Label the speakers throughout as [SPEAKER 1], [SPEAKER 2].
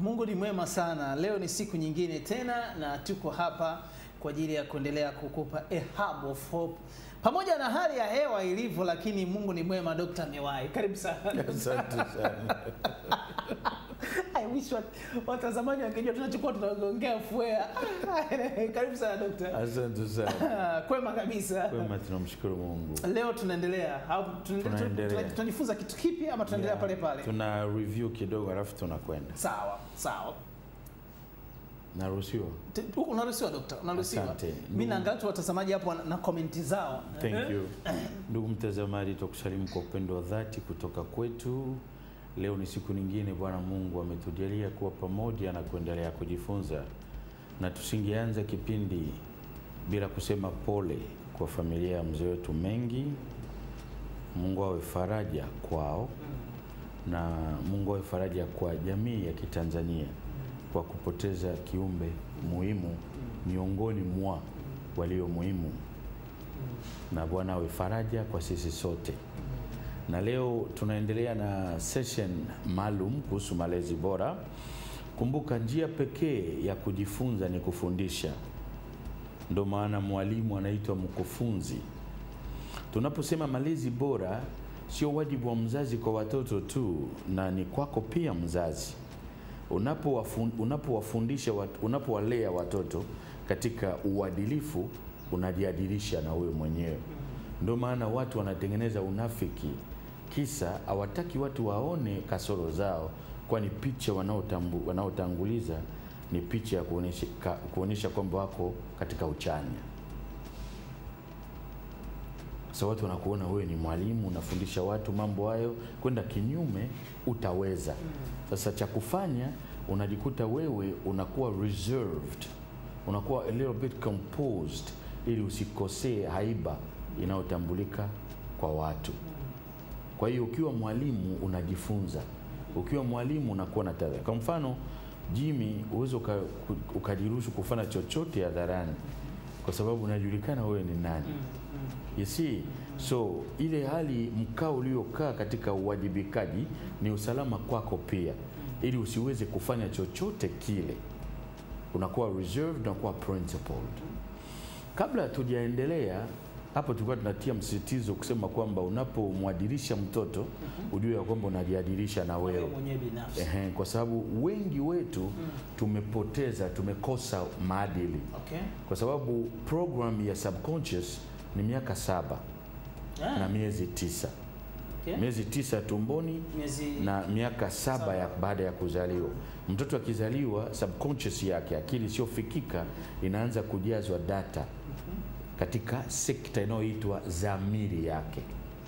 [SPEAKER 1] Mungu ni mwema sana. Leo ni siku nyingine tena na tuko hapa kwa ajili ya kuendelea kukupa a hub of hope. Pamoja na hali ya hewa ilivyo, lakini Mungu ni mwema. Dr. Mewai, karibu sana.
[SPEAKER 2] Asante sana.
[SPEAKER 1] I wish wat, watazamaji wangejua tunachokuwa tunaongea fuea. karibu sana Dr.
[SPEAKER 2] Asante sana.
[SPEAKER 1] Kwema kabisa.
[SPEAKER 2] Kwema, tunamshukuru Mungu.
[SPEAKER 1] Leo tunaendelea au tunaendelea-
[SPEAKER 2] Tunaendelea.
[SPEAKER 1] tuna- tunajifunza kitu kipi ama tunaendelea
[SPEAKER 2] Yeah.
[SPEAKER 1] pale pale?
[SPEAKER 2] Tuna review kidogo alafu tunakwenda.
[SPEAKER 1] Sawa, sawa.
[SPEAKER 2] Naruhusiwa?
[SPEAKER 1] T- Unaruhusiwa dokta, unaruhusiwa.
[SPEAKER 2] Asante.
[SPEAKER 1] Mimi naangalia tu watazamaji hapo wana- na komenti zao.
[SPEAKER 2] Thank you. Ndugu mtazamaji, tukusalimu kwa upendo wa dhati kutoka kwetu. Leo ni siku nyingine Bwana Mungu ametujalia kuwa pamoja na kuendelea kujifunza, na tusingeanza kipindi bila kusema pole kwa familia ya mzee wetu Mengi. Mungu awe faraja kwao na Mungu awe faraja kwa jamii ya Kitanzania kwa kupoteza kiumbe muhimu miongoni mwa walio muhimu, na Bwana awe faraja kwa sisi sote. Na leo tunaendelea na session maalum kuhusu malezi bora. Kumbuka, njia pekee ya kujifunza ni kufundisha. Ndio maana mwalimu anaitwa mkufunzi. Tunaposema malezi bora, sio wajibu wa mzazi kwa watoto tu, na ni kwako pia mzazi. Unapowafun- Unapowafundisha, wat- unapowalea watoto katika uadilifu, unajiadilisha na wewe mwenyewe. Ndio maana watu wanatengeneza unafiki, kisa hawataki watu waone kasoro zao, kwani picha wanaotambu- wanaotanguliza ni picha ya kuonyesha ka- kuonyesha kwamba wako katika uchanya. Sasa watu wanakuona wewe ni mwalimu, unafundisha watu mambo hayo, kwenda kinyume utaweza. Sasa cha kufanya unajikuta wewe unakuwa reserved, unakuwa a little bit composed, ili usikosee haiba inayotambulika kwa watu. Kwa hiyo ukiwa mwalimu unajifunza, ukiwa mwalimu unakuwa na tabia. Kwa mfano Jimmy, uweze uka, ukajiruhusu kufanya chochote hadharani kwa sababu unajulikana wewe ni nani. You see? So ile hali mkao uliokaa katika uwajibikaji ni usalama kwako pia, ili usiweze kufanya chochote kile, unakuwa reserved, unakuwa principled. Kabla hatujaendelea hapo, tulikuwa tunatia msisitizo kusema kwamba unapomwadilisha mtoto ujue ya kwamba unajiadilisha na
[SPEAKER 1] Wewe
[SPEAKER 2] wewe.
[SPEAKER 1] mwenyewe binafsi.
[SPEAKER 2] Ehe, kwa sababu wengi wetu tumepoteza, tumekosa maadili
[SPEAKER 1] Okay.
[SPEAKER 2] kwa sababu program ya subconscious ni miaka saba
[SPEAKER 1] Ah,
[SPEAKER 2] na miezi tisa
[SPEAKER 1] okay.
[SPEAKER 2] miezi tisa tumboni
[SPEAKER 1] Miezi
[SPEAKER 2] na miaka saba ya baada ya kuzaliwa. Mtoto akizaliwa, subconscious yake, akili isiyofikika inaanza kujazwa data katika sekta inayoitwa dhamiri yake.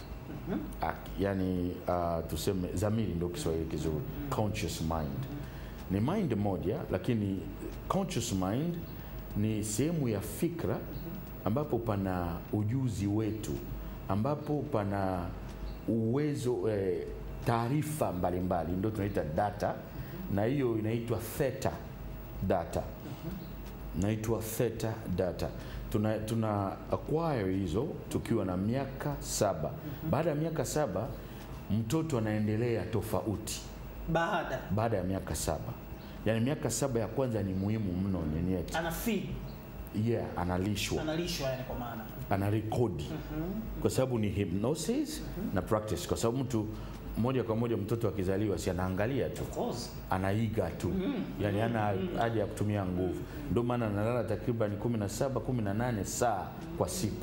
[SPEAKER 2] Ak- Yani uh, tuseme dhamiri ndio Kiswahili kizuri, conscious mind ni mind moja, lakini conscious mind ni sehemu ya fikra ambapo pana ujuzi wetu, ambapo pana uwezo eh, taarifa mbalimbali, ndio tunaita data, na hiyo inaitwa theta data naitwa theta data. Tuna, tuna acquire hizo tukiwa na miaka saba. Baada ya miaka saba mtoto anaendelea tofauti
[SPEAKER 1] baada
[SPEAKER 2] baada ya miaka saba. Yaani miaka saba ya kwanza ni muhimu mno, ni nyeti.
[SPEAKER 1] ana feed,
[SPEAKER 2] Yeah, analishwa,
[SPEAKER 1] analishwa yani kwa maana.
[SPEAKER 2] anarekodi kwa sababu ni hypnosis na practice, kwa sababu mtu moja kwa moja mtoto akizaliwa si anaangalia tu
[SPEAKER 1] Of course.
[SPEAKER 2] anaiga tu yani hana haja ya kutumia nguvu. Ndio maana analala takriban 17 18 saa kwa siku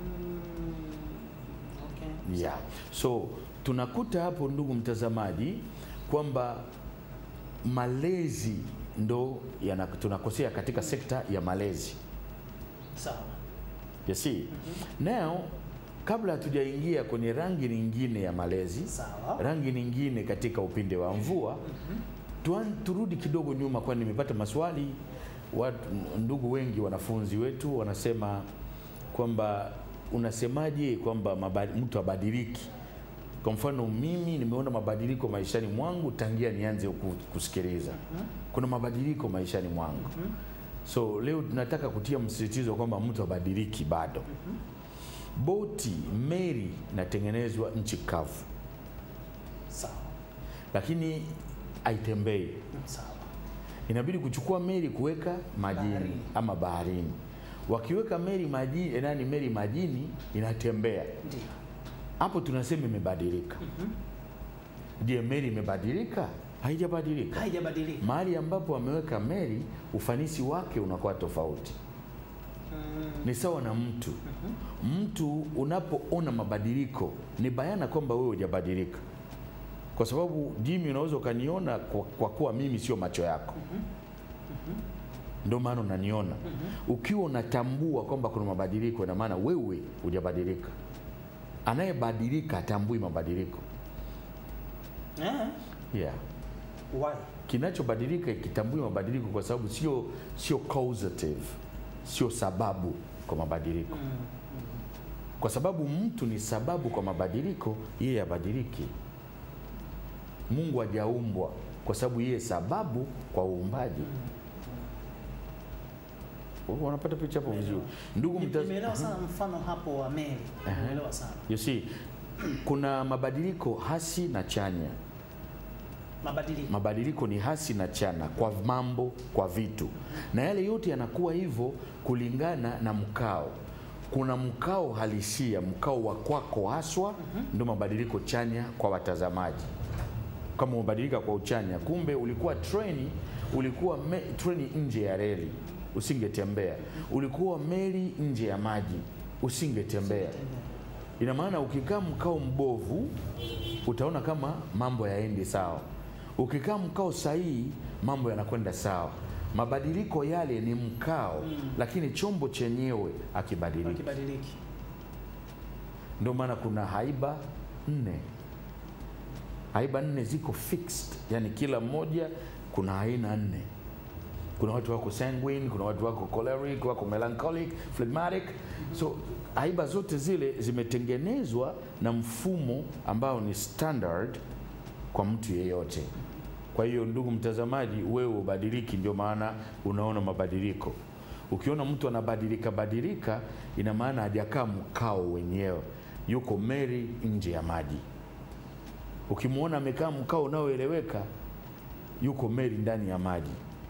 [SPEAKER 1] Okay.
[SPEAKER 2] yeah. So tunakuta hapo, ndugu mtazamaji, kwamba malezi ndo yana, tunakosea katika sekta ya malezi
[SPEAKER 1] Sawa.
[SPEAKER 2] you see now, kabla hatujaingia kwenye rangi nyingine ya malezi
[SPEAKER 1] Sawa.
[SPEAKER 2] rangi nyingine katika upinde wa mvua tuan, turudi kidogo nyuma, kwani nimepata maswali watu, ndugu wengi wanafunzi wetu wanasema kwamba unasemaje kwamba mabadi- mtu abadiliki. Kwa mfano mimi nimeona mabadiliko maishani mwangu tangia nianze ku- kusikiliza, kuna mabadiliko maishani mwangu. So leo tunataka kutia msisitizo kwamba mtu abadiliki bado. Boti, meli inatengenezwa nchi kavu
[SPEAKER 1] Sawa.
[SPEAKER 2] lakini haitembei.
[SPEAKER 1] Sawa.
[SPEAKER 2] inabidi kuchukua meli kuweka majini
[SPEAKER 1] Baharini.
[SPEAKER 2] ama baharini. Wakiweka meli majini, nani meli majini inatembea
[SPEAKER 1] Ndio.
[SPEAKER 2] hapo, tunasema imebadilika. Je, meli imebadilika? Haijabadilika.
[SPEAKER 1] Haijabadilika.
[SPEAKER 2] Mahali ambapo wameweka meli, ufanisi wake unakuwa tofauti.
[SPEAKER 1] Mm.
[SPEAKER 2] Ni sawa na mtu. Mtu unapoona mabadiliko, ni bayana kwamba wewe hujabadilika, kwa sababu Jimmy, unaweza ukaniona kwa, kwa kuwa mimi sio macho yako, ndio maana unaniona. Ukiwa unatambua kwamba kuna mabadiliko, ina maana wewe hujabadilika. Anayebadilika atambui mabadiliko.
[SPEAKER 1] Eh?
[SPEAKER 2] Yeah.
[SPEAKER 1] Why?
[SPEAKER 2] kinachobadilika ikitambui mabadiliko kwa sababu sio sio causative sio sababu kwa mabadiliko kwa sababu mtu ni sababu kwa mabadiliko yeye abadiliki mungu hajaumbwa kwa sababu yeye sababu kwa uumbaji wanapata picha hapo vizuri ndugu
[SPEAKER 1] Ni-
[SPEAKER 2] mtaz...
[SPEAKER 1] Nimeelewa sana mfano hapo wa meli. Nimeelewa sana.
[SPEAKER 2] you see kuna mabadiliko hasi na chanya
[SPEAKER 1] Mabadiliko.
[SPEAKER 2] mabadiliko ni hasi na chana kwa mambo kwa vitu na yale yote yanakuwa hivyo kulingana na mkao kuna mkao halisia mkao wa kwako haswa ndio mabadiliko chanya kwa watazamaji kama umebadilika kwa uchanya kumbe ulikuwa treni ulikuwa me, treni nje ya reli usingetembea ulikuwa meli nje ya maji usingetembea ina maana ukikaa mkao mbovu utaona kama mambo yaendi sawa ukikaa mkao sahihi mambo yanakwenda sawa mabadiliko yale ni mkao lakini chombo chenyewe akibadilika
[SPEAKER 1] Wakibadiliki.
[SPEAKER 2] ndio maana kuna haiba nne haiba nne ziko fixed yani kila mmoja kuna aina nne kuna watu wako sanguine kuna watu wako choleric wako melancholic phlegmatic so haiba zote zile zimetengenezwa na mfumo ambao ni standard kwa mtu yeyote kwa hiyo ndugu mtazamaji wewe ubadiliki ndio maana unaona mabadiliko ukiona mtu anabadilika badilika ina maana hajakaa mkao wenyewe yuko meri nje ya maji ukimwona amekaa mkao unaoeleweka yuko meri ndani ya maji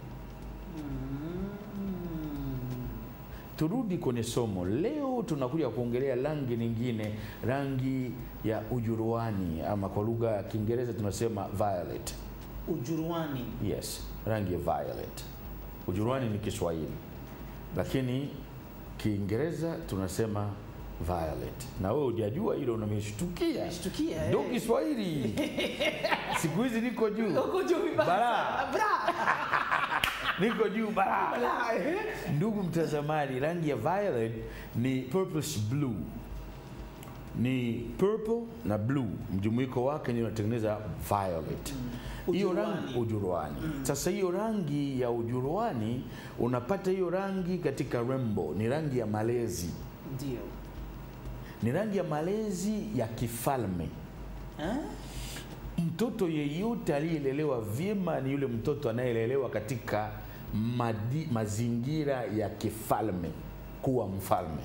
[SPEAKER 2] turudi kwenye somo leo tunakuja kuongelea rangi nyingine rangi ya ujuruani ama kwa lugha ya kiingereza tunasema violet
[SPEAKER 1] Ujuruani.
[SPEAKER 2] yes rangi ya violet ujuruani ni kiswahili lakini kiingereza tunasema violet na wewe hujajua hilo unameshtukia
[SPEAKER 1] Nishtukia,
[SPEAKER 2] ndo
[SPEAKER 1] eh.
[SPEAKER 2] kiswahili siku hizi niko juu
[SPEAKER 1] Uko juu vibaya.
[SPEAKER 2] Bara.
[SPEAKER 1] Bra.
[SPEAKER 2] niko juu bara
[SPEAKER 1] Bra, eh.
[SPEAKER 2] ndugu mtazamaji rangi ya violet ni purplish blue ni purple na blue mjumuiko wake ndio unatengeneza violet hiyo
[SPEAKER 1] Ujuruani.
[SPEAKER 2] rangi ujuruani sasa hiyo rangi ya ujuruani unapata hiyo rangi katika rainbow ni rangi ya malezi
[SPEAKER 1] Ndio.
[SPEAKER 2] ni rangi ya malezi ya kifalme
[SPEAKER 1] Eh?
[SPEAKER 2] mtoto yeyote aliyelelewa vyema ni yule mtoto anayelelewa katika madi, mazingira ya kifalme kuwa mfalme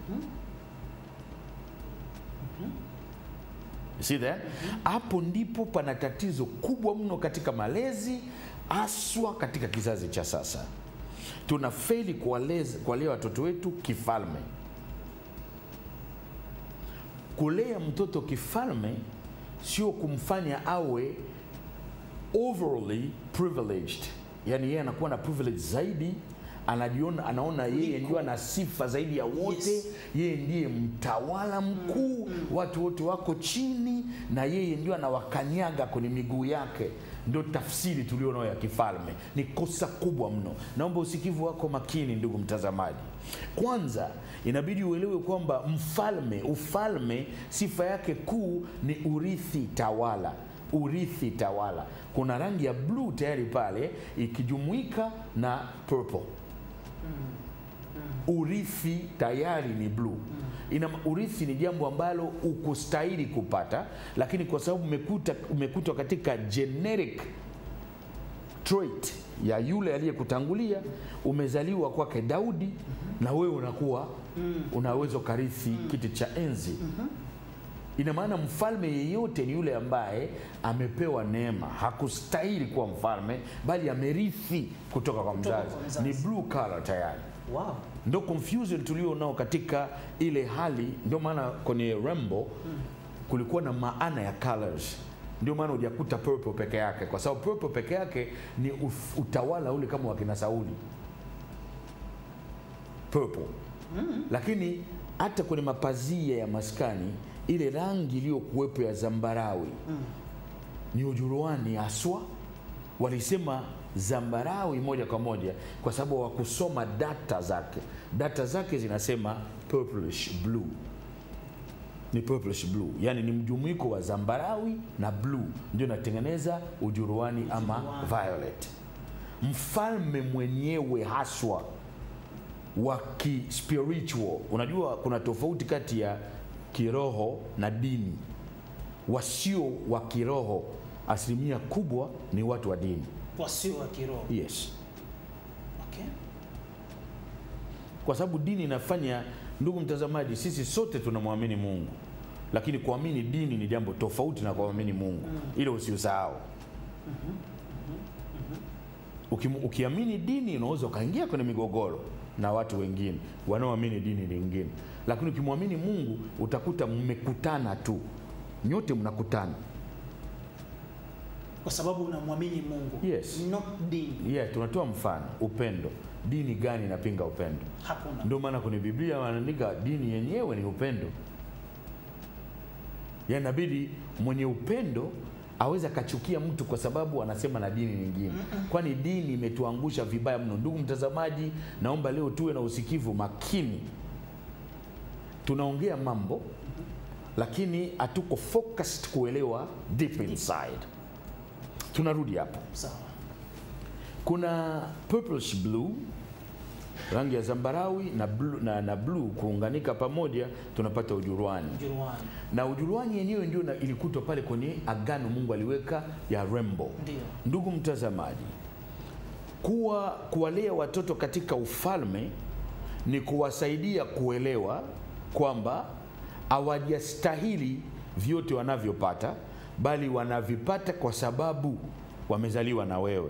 [SPEAKER 2] You see that? hapo ndipo pana tatizo kubwa mno katika malezi haswa katika kizazi cha sasa tuna feli kuwaleza- kuwalea watoto wetu kifalme kulea mtoto kifalme sio kumfanya awe overly privileged yani yeye anakuwa na privilege zaidi anajiona anaona yeye ndio ana sifa zaidi ya wote
[SPEAKER 1] Yes.
[SPEAKER 2] yeye ndiye mtawala mkuu watu wote wako chini na yeye ndio anawakanyaga kwenye miguu yake ndio tafsiri tulionayo ya kifalme ni kosa kubwa mno naomba usikivu wako makini ndugu mtazamaji kwanza inabidi uelewe kwamba mfalme ufalme sifa yake kuu ni urithi tawala urithi tawala kuna rangi ya bluu tayari pale ikijumuika na purple urithi tayari ni bluu ina urithi ni jambo ambalo ukustahili kupata lakini kwa sababu umekuta umekutwa katika generic trait ya yule aliyekutangulia umezaliwa kwake daudi na wewe unakuwa unaweza ukarithi kiti cha enzi Ina maana mfalme yeyote ni yule ambaye amepewa neema, hakustahili kuwa mfalme, bali amerithi kutoka kwa
[SPEAKER 1] Kutoka
[SPEAKER 2] mzazi.
[SPEAKER 1] kwa mzazi.
[SPEAKER 2] Ni blue collar tayari.
[SPEAKER 1] Wow.
[SPEAKER 2] Ndo confusion tulio nao katika ile hali. Ndio maana kwenye Rembo kulikuwa na maana ya colors. Ndio maana hujakuta purple peke yake, kwa sababu purple peke yake ni uf- utawala ule kama wakina Sauli purple. Lakini hata kwenye mapazia ya maskani ile rangi iliyokuwepo ya zambarawi ni ujuruani haswa. Walisema zambarawi moja kwa moja kwa sababu hawakusoma data zake. Data zake zinasema purplish blue, ni purplish blue, yani ni mjumuiko wa zambarawi na blue ndio inatengeneza ujuruani ama
[SPEAKER 1] Ujuruani.
[SPEAKER 2] violet. Mfalme mwenyewe haswa wa kispiritual. Unajua kuna tofauti kati ya kiroho na dini. Wasio wa kiroho asilimia kubwa ni watu wa dini.
[SPEAKER 1] Wasio wa kiroho.
[SPEAKER 2] Yes,
[SPEAKER 1] Okay.
[SPEAKER 2] kwa sababu dini inafanya, ndugu mtazamaji, sisi sote tunamwamini Mungu, lakini kuamini dini ni jambo tofauti na kuamini Mungu. Ile usiusahau. Ukim- Ukiamini dini unaweza ukaingia kwenye migogoro na watu wengine wanaoamini dini lingine, lakini ukimwamini Mungu utakuta mmekutana tu, nyote mnakutana.
[SPEAKER 1] Kwa sababu unamwamini Mungu.
[SPEAKER 2] Yes.
[SPEAKER 1] Not dini.
[SPEAKER 2] Yeah, tunatoa mfano upendo. Dini gani inapinga upendo?
[SPEAKER 1] Hakuna.
[SPEAKER 2] Ndio maana kwenye Biblia wanaandika dini yenyewe ni upendo. Ya inabidi mwenye upendo aweze akachukia mtu kwa sababu anasema na dini nyingine, kwani dini imetuangusha vibaya mno. Ndugu mtazamaji, naomba leo tuwe na usikivu makini. Tunaongea mambo lakini hatuko focused kuelewa deep inside. Tunarudi hapo
[SPEAKER 1] Sawa.
[SPEAKER 2] kuna purplish blue rangi ya zambarawi na blue, na, na blue kuunganika pamoja tunapata ujuruani
[SPEAKER 1] Ujuruani.
[SPEAKER 2] na ujuruani yenyewe ndio na- ilikutwa pale kwenye agano mungu aliweka ya rembo
[SPEAKER 1] Ndio.
[SPEAKER 2] ndugu mtazamaji kuwa kuwalea watoto katika ufalme ni kuwasaidia kuelewa kwamba hawajastahili vyote wanavyopata bali wanavipata kwa sababu wamezaliwa na wewe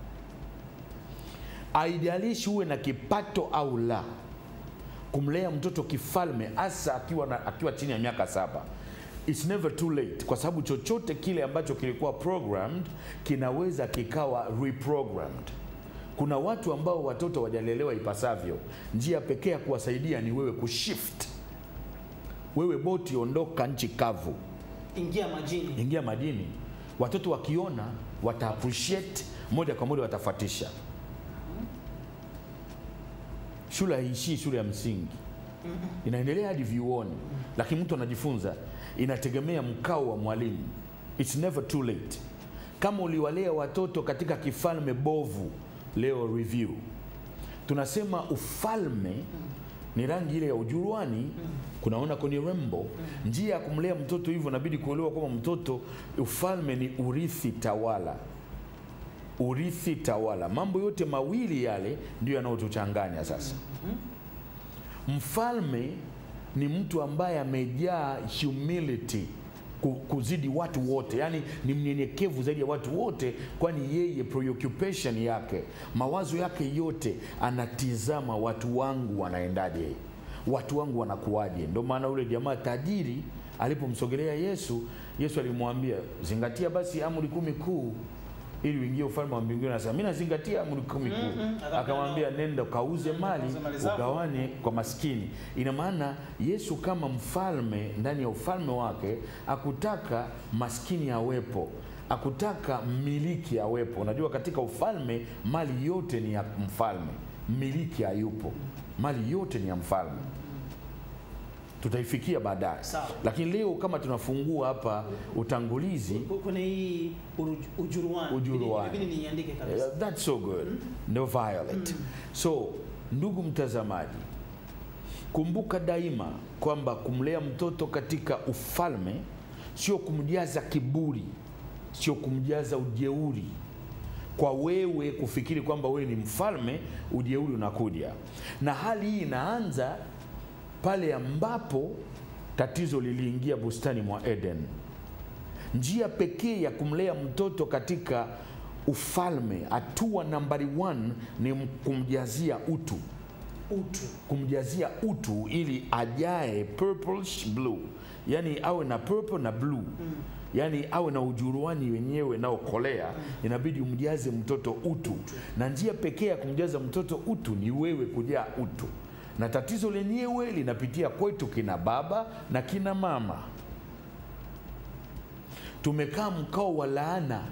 [SPEAKER 2] haijalishi uwe na kipato au la kumlea mtoto kifalme hasa akiwa, na, akiwa chini ya miaka saba It's never too late kwa sababu chochote kile ambacho kilikuwa programmed kinaweza kikawa reprogrammed kuna watu ambao watoto wajalelewa ipasavyo njia pekee ya kuwasaidia ni wewe kushift wewe boti ondoka nchi kavu
[SPEAKER 1] Ingia majini.
[SPEAKER 2] ingia madini watoto wakiona wata appreciate moja kwa moja watafuatisha shule haiishii shule ya msingi inaendelea hadi vyuoni lakini mtu anajifunza inategemea mkao wa mwalimu its never too late kama uliwalea watoto katika kifalme bovu leo review tunasema ufalme ni rangi ile ya ujuruani kunaona kwenye rembo njia ya kumlea mtoto hivyo inabidi kuelewa kwamba mtoto ufalme ni urithi tawala urithi tawala mambo yote mawili yale ndio yanayotuchanganya sasa mfalme ni mtu ambaye amejaa humility ku- kuzidi watu wote yaani ni mnyenyekevu zaidi ya watu wote kwani yeye preoccupation yake mawazo yake yote anatizama watu wangu wanaendaje watu wangu wanakuwaje ndio maana ule jamaa tajiri alipomsogelea yesu yesu alimwambia zingatia basi amri kumi kuu ili uingie ufalme wa mbinguni anasema mi nazingatia amri kumi kuu
[SPEAKER 1] Mm-mm.
[SPEAKER 2] akamwambia nenda ukauze mali
[SPEAKER 1] ukauze mali zako."
[SPEAKER 2] ugawane kwa maskini ina maana yesu kama mfalme ndani ya ufalme wake akutaka maskini awepo akutaka mmiliki awepo unajua katika ufalme mali yote ni ya mfalme mmiliki hayupo mali yote ni ya mfalme tutaifikia baadaye
[SPEAKER 1] Sawa.
[SPEAKER 2] lakini leo kama tunafungua hapa utangulizi
[SPEAKER 1] Ku- Kwenye hii uruj- ujuruani.
[SPEAKER 2] Ujuruani.
[SPEAKER 1] Inabidi niandike kabisa.
[SPEAKER 2] Uh, that's so good no violet so ndugu mtazamaji kumbuka daima kwamba kumlea mtoto katika ufalme sio kumjaza kiburi sio kumjaza ujeuri kwa wewe kufikiri kwamba wewe ni mfalme ujeuri unakuja na hali hii inaanza pale ambapo tatizo liliingia bustani mwa Eden. Njia pekee ya kumlea mtoto katika ufalme, hatua nambari one ni kumjazia utu,
[SPEAKER 1] Utu.
[SPEAKER 2] kumjazia utu ili ajae purplish blue, yani awe na purple na blue yaani awe na ujuruani wenyewe naokolea inabidi umjaze mtoto utu na njia pekee ya kumjaza mtoto utu ni wewe kujaa utu na tatizo lenyewe linapitia kwetu kina baba na kina mama tumekaa mkao wa laana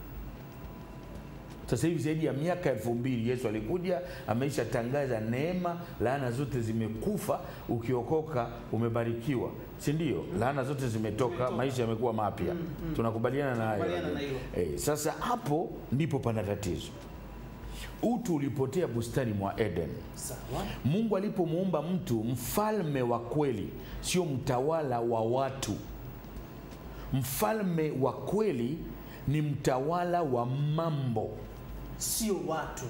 [SPEAKER 2] sasa hivi zaidi ya miaka elfu mbili Yesu alikuja ameisha tangaza neema, laana zote zimekufa, ukiokoka umebarikiwa, si ndio? Laana zote zimetoka,
[SPEAKER 1] Zimetoka.
[SPEAKER 2] maisha yamekuwa mapya. Tunakubaliana na hayo.
[SPEAKER 1] Tunakubaliana na hilo.
[SPEAKER 2] Eh, sasa hapo ndipo pana tatizo. Utu ulipotea bustani mwa Eden.
[SPEAKER 1] Sawa.
[SPEAKER 2] Mungu alipomuumba mtu mfalme wa kweli, sio mtawala wa watu. Mfalme wa kweli ni mtawala wa mambo.
[SPEAKER 1] Sio watu.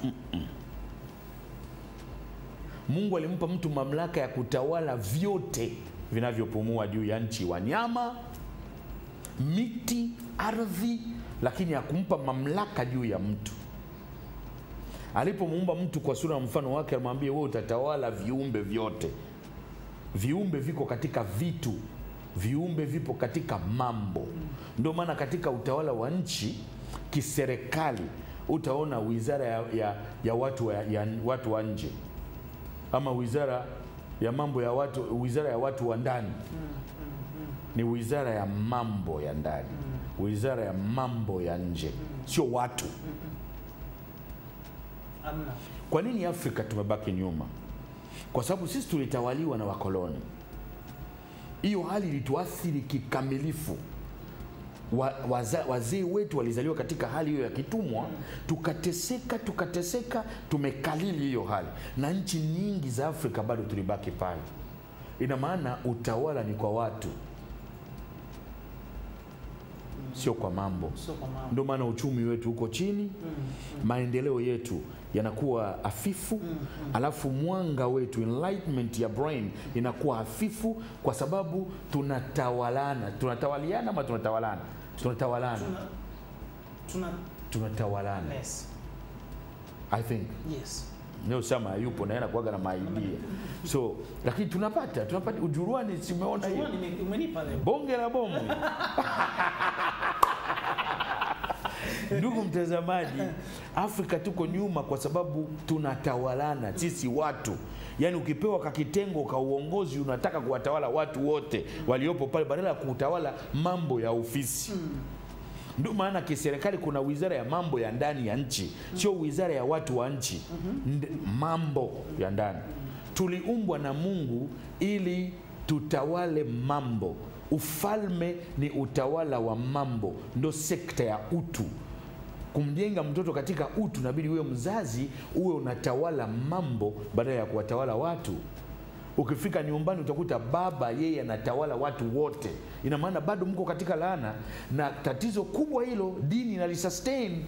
[SPEAKER 2] Mungu alimpa mtu mamlaka ya kutawala vyote vinavyopumua juu ya nchi, wanyama, miti, ardhi, lakini hakumpa mamlaka juu ya mtu. Alipomuumba mtu kwa sura na mfano wake, alimwambia wewe utatawala viumbe vyote. Viumbe viko katika vitu, viumbe vipo katika mambo. Ndio maana katika utawala wa nchi kiserikali utaona wizara ya, ya, ya, watu wa, ya watu wa nje ama wizara ya mambo ya watu, wizara ya watu wa ndani ni wizara ya mambo ya ndani, wizara ya mambo ya nje, sio watu.
[SPEAKER 1] Amna.
[SPEAKER 2] Kwa nini Afrika tumebaki nyuma? Kwa sababu sisi tulitawaliwa na wakoloni. Hiyo hali ilituathiri kikamilifu. Wa- waza- Wazee wetu walizaliwa katika hali hiyo ya kitumwa, tukateseka tukateseka, tumekalili hiyo hali, na nchi nyingi za Afrika bado tulibaki pale. Ina maana utawala ni kwa watu, sio kwa mambo.
[SPEAKER 1] Sio kwa mama.
[SPEAKER 2] Ndio maana uchumi wetu uko chini, maendeleo yetu yanakuwa hafifu, alafu mwanga wetu enlightenment ya brain inakuwa hafifu, kwa sababu tunatawalana. Tunatawaliana ama tunatawalana? Tunatawalana,
[SPEAKER 1] Tuna tuna
[SPEAKER 2] tunatawalana.
[SPEAKER 1] yes.
[SPEAKER 2] I think
[SPEAKER 1] Yes.
[SPEAKER 2] leo Sama yupo na yeye anakuwaga na maidia, so lakini tunapata tunapata ujuruani. Simeona hiyo
[SPEAKER 1] Tuone nime- umenipa leo.
[SPEAKER 2] bonge la bomu ndugu mtazamaji afrika tuko nyuma kwa sababu tunatawalana sisi watu yaani ukipewa kakitengo ka uongozi unataka kuwatawala watu wote waliopo pale badala ya kutawala mambo ya ofisi ndio maana kiserikali kuna wizara ya mambo ya ndani ya nchi sio wizara ya watu wa nchi Nd- mambo ya ndani tuliumbwa na mungu ili tutawale mambo ufalme ni utawala wa mambo ndo sekta ya utu kumjenga mtoto katika utu nabidi huyo mzazi uwe unatawala mambo badala ya kuwatawala watu ukifika nyumbani utakuta baba yeye anatawala watu wote ina maana bado mko katika laana na tatizo kubwa hilo dini inalisustain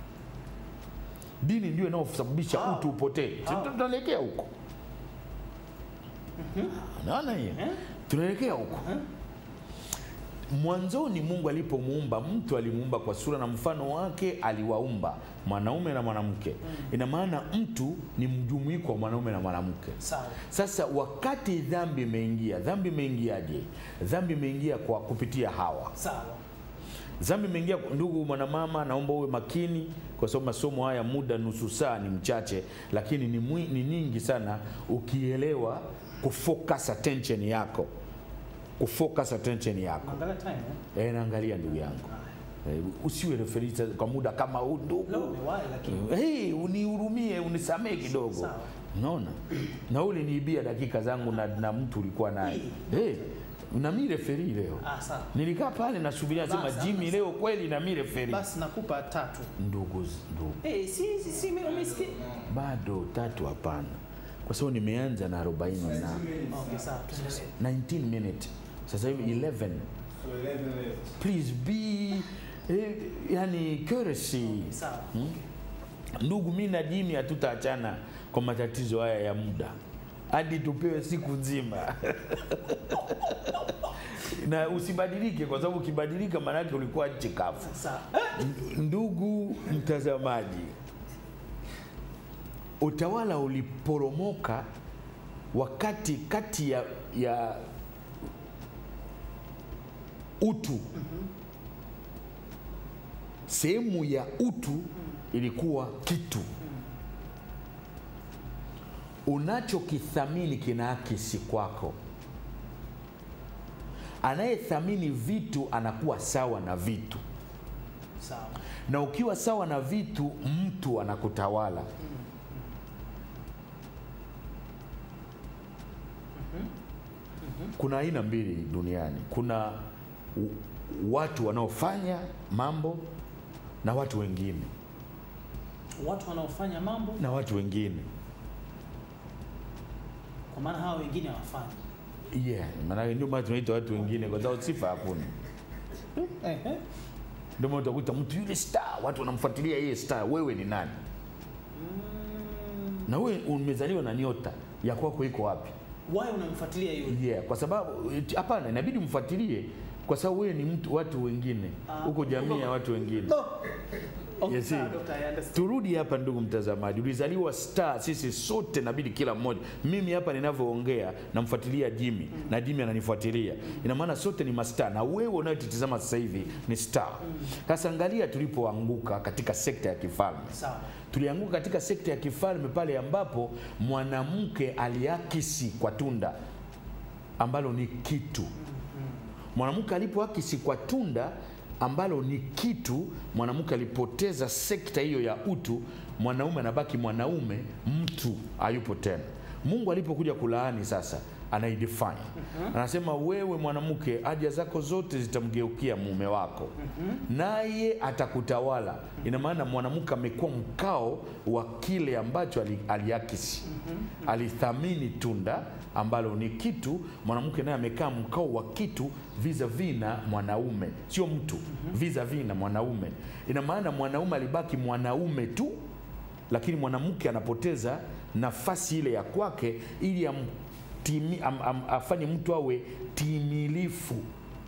[SPEAKER 2] dini ndio inayosababisha
[SPEAKER 1] Wow.
[SPEAKER 2] utu upotee Si
[SPEAKER 1] Wow.
[SPEAKER 2] tunaelekea huko naona hiyo
[SPEAKER 1] Eh?
[SPEAKER 2] tunaelekea huko mwanzoni mungu alipomuumba mtu alimuumba kwa sura na mfano wake aliwaumba mwanaume na mwanamke ina maana mtu ni mjumuiko wa mwanaume na mwanamke
[SPEAKER 1] Sawa.
[SPEAKER 2] sasa wakati dhambi imeingia dhambi imeingiaje dhambi imeingia kwa kupitia hawa
[SPEAKER 1] Sawa.
[SPEAKER 2] dhambi imeingia ndugu mwanamama naomba uwe makini kwa sababu masomo haya muda nusu saa ni mchache lakini ni, mwi, ni nyingi sana ukielewa kufocus attention yako kufocus attention yako
[SPEAKER 1] Angalia time eh?
[SPEAKER 2] e, naangalia ndugu yangu e, usiwe referita kwa muda kama huu
[SPEAKER 1] Leo
[SPEAKER 2] ndugu
[SPEAKER 1] umewahi lakini
[SPEAKER 2] hey, unihurumie unisamee kidogo
[SPEAKER 1] Sawa.
[SPEAKER 2] unaona na uliniibia dakika zangu na, na mtu ulikuwa naye hey, na mi referi leo
[SPEAKER 1] ah, sawa.
[SPEAKER 2] nilikaa pale nasubiria sema
[SPEAKER 1] Basi,
[SPEAKER 2] jimi
[SPEAKER 1] basi.
[SPEAKER 2] leo kweli na mi referi
[SPEAKER 1] Basi nakupa tatu.
[SPEAKER 2] ndugu ndugu
[SPEAKER 1] Eh, si si si mimi umesikia?
[SPEAKER 2] bado tatu hapana kwa sababu nimeanza na 40 na
[SPEAKER 1] Okay, sawa. tuendelee.
[SPEAKER 2] 19 minute sasa hivi 11 please be eh, yani courtesy
[SPEAKER 1] Sawa.
[SPEAKER 2] ndugu mi na jimi hatutaachana kwa matatizo haya ya muda hadi tupewe siku nzima na usibadilike, kwa sababu ukibadilika maana yake ulikuwa nchi kavu.
[SPEAKER 1] Sawa.
[SPEAKER 2] Ndugu mtazamaji, utawala uliporomoka wakati kati ya, ya utu sehemu ya utu ilikuwa kitu unachokithamini kinaakisi kwako. Anayethamini vitu anakuwa sawa na vitu
[SPEAKER 1] Sawa.
[SPEAKER 2] na ukiwa sawa na vitu mtu anakutawala kuna aina mbili duniani kuna u- watu wanaofanya mambo na watu wengine
[SPEAKER 1] Watu wanaofanya mambo
[SPEAKER 2] na watu wengine
[SPEAKER 1] kwa maana hawa wengine hawafanyi.
[SPEAKER 2] yeah, maana ndio maana tunaita watu wengine kwa sababu sifa hakuna
[SPEAKER 1] Ehe.
[SPEAKER 2] ndio maana utakuta mtu yule star watu wanamfuatilia yeye star wewe ni nani
[SPEAKER 1] Mm,
[SPEAKER 2] na wewe umezaliwa na nyota ya kwako iko wapi
[SPEAKER 1] why unamfuatilia yule?
[SPEAKER 2] yeah, kwa sababu eti- hapana, inabidi mfuatilie kwa sababu wewe ni mtu watu wengine
[SPEAKER 1] Ah,
[SPEAKER 2] huko jamii ya watu wengine.
[SPEAKER 1] No. Okay,
[SPEAKER 2] Yes,
[SPEAKER 1] sawa,
[SPEAKER 2] see.
[SPEAKER 1] Doctor, I understand.
[SPEAKER 2] Turudi hapa, ndugu mtazamaji, ulizaliwa star. Sisi sote nabidi kila mmoja, mimi hapa ninavyoongea namfuatilia Jimmy na Jimmy ananifuatilia, ina maana sote ni mastar, na wewe unayetutizama sasa hivi ni star. Sasa angalia tulipoanguka katika sekta ya kifalme.
[SPEAKER 1] Sawa.
[SPEAKER 2] Tulianguka katika sekta ya kifalme pale ambapo mwanamke aliakisi kwa tunda ambalo ni kitu. Mwanamke alipoakisi kwa tunda ambalo ni kitu, mwanamke alipoteza sekta hiyo ya utu, mwanaume anabaki mwanaume, mtu hayupo tena. Mungu alipokuja kulaani sasa anaidefine anasema, wewe mwanamke, haja zako zote zitamgeukia mume wako naye atakutawala. Ina maana mwanamke amekuwa mkao wa kile ambacho ali- aliakisi, alithamini tunda ambalo ni kitu. Mwanamke naye amekaa mkao wa kitu vis-a-vis na mwanaume, sio mtu, vis-a-vis na mwanaume. Ina maana mwanaume alibaki mwanaume tu, lakini mwanamke anapoteza nafasi ile ya kwake ili amtimi, am, am, afanye mtu awe timilifu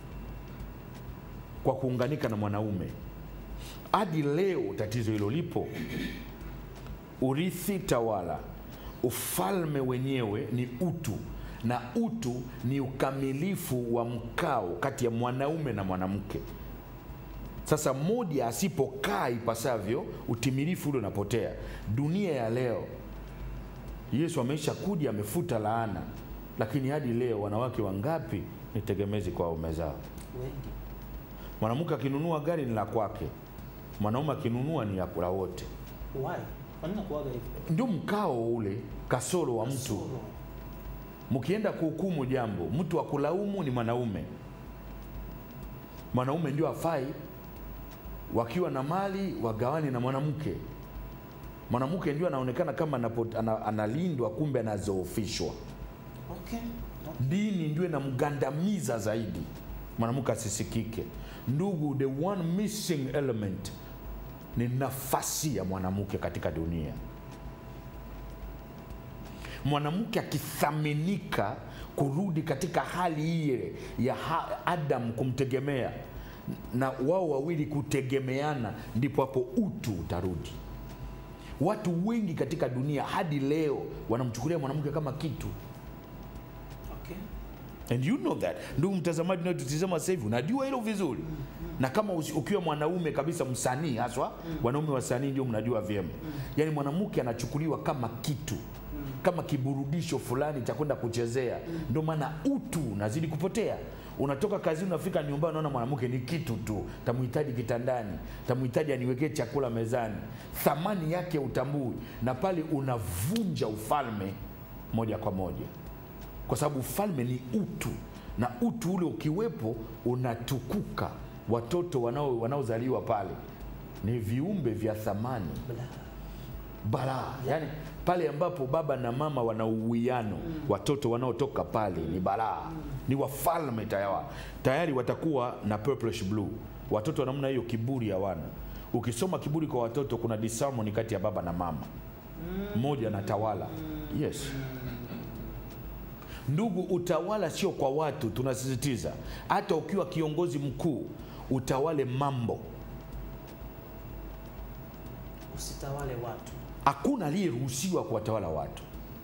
[SPEAKER 2] kwa kuunganika na mwanaume. Hadi leo tatizo hilo lipo. Urithi tawala, ufalme wenyewe ni utu, na utu ni ukamilifu wa mkao kati ya mwanaume na mwanamke. Sasa mmoja asipokaa ipasavyo, utimilifu ule unapotea. Dunia ya leo, Yesu ameisha kuja, amefuta laana, lakini hadi leo wanawake wangapi ni tegemezi kwa waume zao?
[SPEAKER 1] Wengi.
[SPEAKER 2] Mwanamke akinunua gari ni la kwake, mwanaume akinunua ni la la wote.
[SPEAKER 1] Why? Kwa nini nakuaga hivyo?
[SPEAKER 2] Ndio mkao ule, kasoro wa mtu.
[SPEAKER 1] Solo.
[SPEAKER 2] Mkienda kuhukumu jambo, mtu wa kulaumu ni mwanaume. Mwanaume ndio afai, wakiwa na mali wagawane na mwanamke. Mwanamke ndio anaonekana kama anapo- ana- analindwa, kumbe anazoofishwa.
[SPEAKER 1] Okay.
[SPEAKER 2] Dini ndio inamgandamiza zaidi, mwanamke asisikike. Ndugu, the one missing element ni nafasi ya mwanamke katika dunia. Mwanamke akithaminika kurudi katika hali ile ya ha- Adam kumtegemea na wao wawili kutegemeana, ndipo hapo utu utarudi. Watu wengi katika dunia hadi leo wanamchukulia mwanamke kama kitu.
[SPEAKER 1] Okay.
[SPEAKER 2] And you know that. Ndugu mtazamaji unayotutizama sasa hivi, unajua hilo vizuri. Na kama usi- ukiwa mwanaume kabisa msanii haswa, wanaume wasanii ndio mnajua vyema. Yaani mwanamke anachukuliwa kama kitu. Kama kiburudisho fulani cha kwenda kuchezea. Ndio maana utu unazidi kupotea. Unatoka kazini unafika nyumbani unaona mwanamke ni kitu tu. Tamhitaji kitandani, tamhitaji aniwekee chakula mezani. Thamani yake utambui na pale unavunja ufalme moja kwa moja kwa sababu ufalme ni utu na utu ule ukiwepo unatukuka. Watoto wanao wanaozaliwa pale ni viumbe vya thamani
[SPEAKER 1] Bla.
[SPEAKER 2] balaa, yani pale ambapo baba na mama wana uwiano, watoto wanaotoka pale ni balaa, ni wafalme tayari, tayari watakuwa na purplish blue. Watoto wa namna hiyo kiburi hawana. Ukisoma kiburi kwa watoto, kuna disharmony kati ya baba na mama, mmoja anatawala. Yes, Ndugu, utawala sio kwa watu, tunasisitiza. Hata ukiwa kiongozi mkuu, utawale mambo.
[SPEAKER 1] Usitawale watu.
[SPEAKER 2] Hakuna aliyeruhusiwa kuwatawala watu.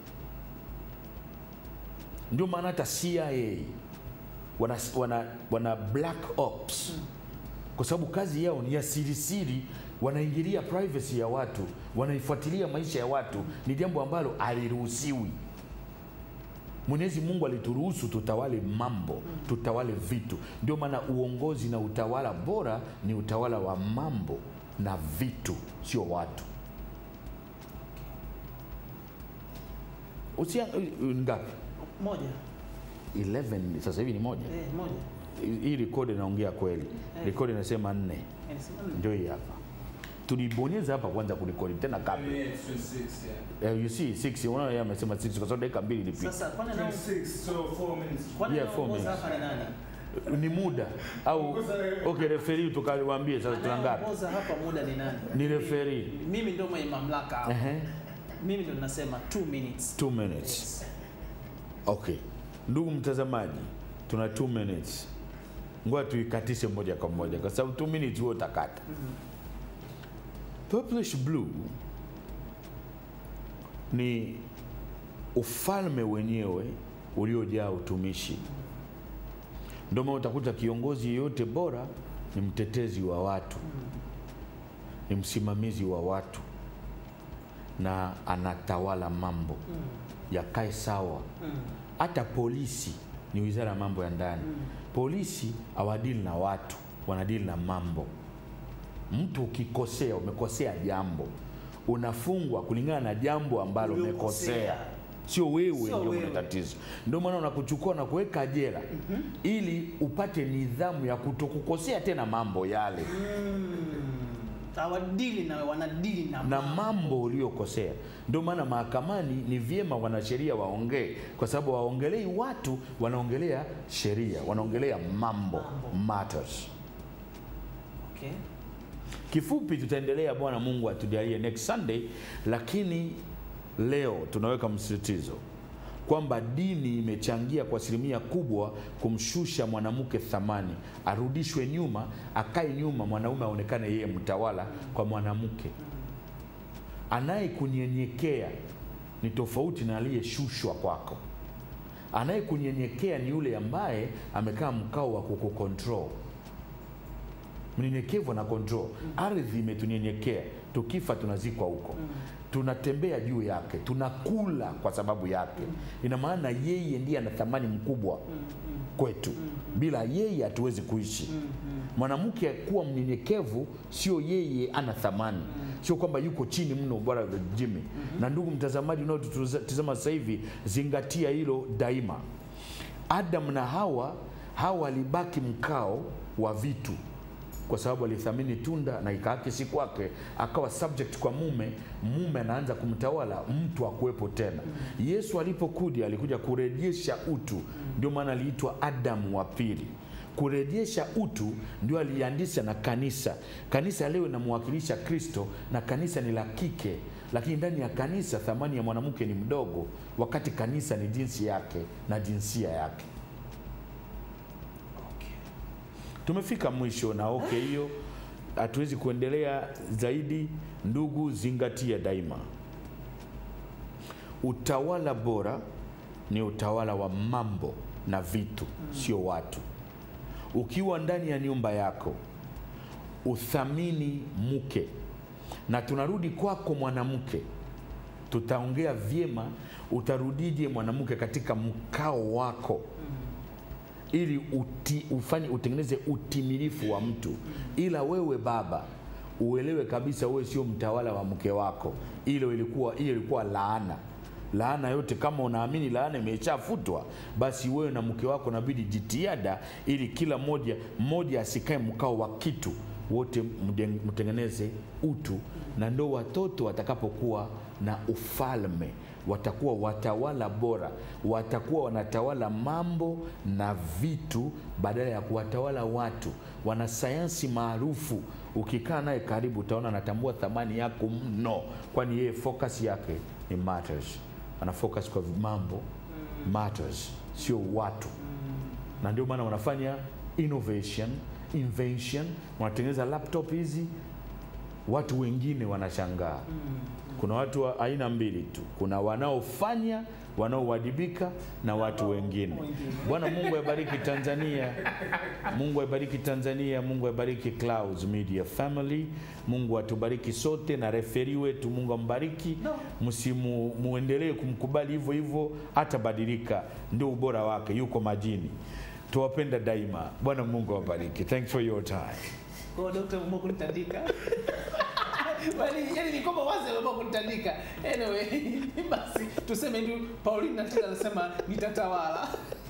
[SPEAKER 2] Ndio maana hata CIA wana, wana, wana black ops kwa sababu kazi yao ni ya siri siri, wanaingilia privacy ya watu, wanaifuatilia maisha ya watu. Ni jambo ambalo aliruhusiwi. Mwenyezi Mungu alituruhusu tutawale mambo, tutawale vitu. Ndio maana uongozi na utawala bora ni utawala wa mambo na vitu, sio watu. Usia ngapi?
[SPEAKER 1] Moja.
[SPEAKER 2] 11 sasa hivi ni moja.
[SPEAKER 1] Eh, moja.
[SPEAKER 2] Hii rekodi inaongea kweli. Rekodi inasema nne.
[SPEAKER 1] Inasema nne.
[SPEAKER 2] Ndio hii hapa. Tulibonyeza hapa kwanza kurekodi tena kabla.
[SPEAKER 3] Yeah, 26, yeah.
[SPEAKER 2] Uh, you see 6 unaona yeye amesema 6 kwa sababu dakika mbili ilipita.
[SPEAKER 1] Sasa kwani nao
[SPEAKER 3] 26, so 4 minutes.
[SPEAKER 1] kwani
[SPEAKER 2] Yeah, four
[SPEAKER 1] anaongoza
[SPEAKER 2] minutes.
[SPEAKER 1] hapa ni nani?
[SPEAKER 2] Ni muda au okay, referee tukawaambie sasa tuna ngapi?
[SPEAKER 1] Anayeongoza hapa muda ni nani?
[SPEAKER 2] Ni referee.
[SPEAKER 1] Mimi ndio mwenye mamlaka hapa.
[SPEAKER 2] Ehe.
[SPEAKER 1] Mimi ndio ninasema 2 minutes.
[SPEAKER 2] 2 minutes.
[SPEAKER 1] Yes.
[SPEAKER 2] Okay. Ndugu mtazamaji, tuna 2 minutes. Ngoja tuikatishe moja kwa moja kwa sababu 2 minutes wewe utakata. Purplish blue ni ufalme wenyewe uliojaa utumishi. Ndio maana utakuta kiongozi yeyote bora ni mtetezi wa watu, ni msimamizi wa watu na anatawala mambo yakae sawa. Hata polisi ni wizara ya mambo ya ndani. Polisi hawadili na watu, wanadili na mambo. Mtu ukikosea, umekosea jambo, unafungwa kulingana na jambo ambalo
[SPEAKER 1] Uliokosea.
[SPEAKER 2] umekosea, sio wewe
[SPEAKER 1] Sio
[SPEAKER 2] ndio mwenye
[SPEAKER 1] wewe.
[SPEAKER 2] tatizo. Ndio maana unakuchukua na kuweka jela ili upate nidhamu ya kutokukosea tena mambo yale
[SPEAKER 1] Hawadili na wanadili na
[SPEAKER 2] na mambo uliokosea. Ndio maana mahakamani ni vyema wanasheria waongee, kwa sababu waongelei watu, wanaongelea sheria, wanaongelea mambo, matters.
[SPEAKER 1] Okay.
[SPEAKER 2] Kifupi, tutaendelea. Bwana Mungu atujalie next Sunday, lakini leo tunaweka msisitizo kwamba dini imechangia kwa asilimia kubwa kumshusha mwanamke thamani, arudishwe nyuma, akae nyuma, mwanaume aonekane yeye mtawala kwa mwanamke. Anayekunyenyekea ni tofauti na aliyeshushwa kwako. Anayekunyenyekea ni yule ambaye amekaa mkao wa kukukontrol mnyenyekevu na control. Ardhi imetunyenyekea, tukifa tunazikwa huko, tunatembea juu yake, tunakula kwa sababu yake. Ina maana yeye ndiye ana thamani mkubwa kwetu, bila yeye hatuwezi kuishi. Mwanamke kuwa mnyenyekevu sio yeye ana thamani, sio kwamba yuko chini mno, bwana Jimmy. Na ndugu mtazamaji unaotutazama sasa hivi, zingatia hilo daima. Adam na Hawa, Hawa walibaki mkao wa vitu kwa sababu alithamini tunda na ikaakisi kwake, akawa subject kwa mume. Mume anaanza kumtawala, mtu akuwepo tena. Yesu alipokuja alikuja kurejesha utu, ndio maana aliitwa Adamu wa pili. Kurejesha utu ndio aliandisha na kanisa. Kanisa leo inamwakilisha Kristo na kanisa ni la kike, lakini ndani ya kanisa thamani ya mwanamke ni mdogo, wakati kanisa ni jinsi yake na jinsia yake.
[SPEAKER 1] Okay.
[SPEAKER 2] Tumefika mwisho na okay, hiyo hatuwezi kuendelea zaidi. Ndugu, zingatia daima, utawala bora ni utawala wa mambo na vitu, sio watu. Ukiwa ndani ya nyumba yako, uthamini mke, na tunarudi kwako mwanamke, tutaongea vyema, utarudije mwanamke katika mkao wako ili uti, ufanye utengeneze utimilifu wa mtu, ila wewe baba uelewe kabisa wewe sio mtawala wa mke wako. Ile ilikuwa hiyo ilikuwa laana. Laana yote kama unaamini laana imeshafutwa, basi wewe na mke wako nabidi jitihada, ili kila mmoja mmoja asikae mkao wa kitu, wote mde- mtengeneze utu, na ndo watoto watakapokuwa na ufalme watakuwa watawala bora, watakuwa wanatawala mambo na vitu badala ya kuwatawala watu. Wanasayansi maarufu, ukikaa naye karibu, utaona anatambua thamani yako mno, kwani yeye focus yake ni matters, ana focus kwa mambo matters, sio watu na ndio maana wanafanya innovation invention, wanatengeneza laptop hizi, watu wengine wanashangaa. Kuna watu wa aina mbili tu, kuna wanaofanya wanaowajibika na watu wengine.
[SPEAKER 1] wengine.
[SPEAKER 2] Bwana Mungu aibariki Tanzania, Mungu aibariki Tanzania, Mungu aibariki Clouds Media Family, Mungu atubariki sote na referi wetu, Mungu ambariki
[SPEAKER 1] No.
[SPEAKER 2] msimu muendelee kumkubali hivyo hivyo, hatabadilika, ndio ubora wake, yuko majini. Tuwapenda daima. Bwana Mungu awabariki. Thanks for your time.
[SPEAKER 1] Kwa hiyo Dr. umeamua kunitandika. Yaani yaani ni kwamba wazi ameamua kunitandika. Anyway, basi tuseme ndio Pauline Natila anasema nitatawala.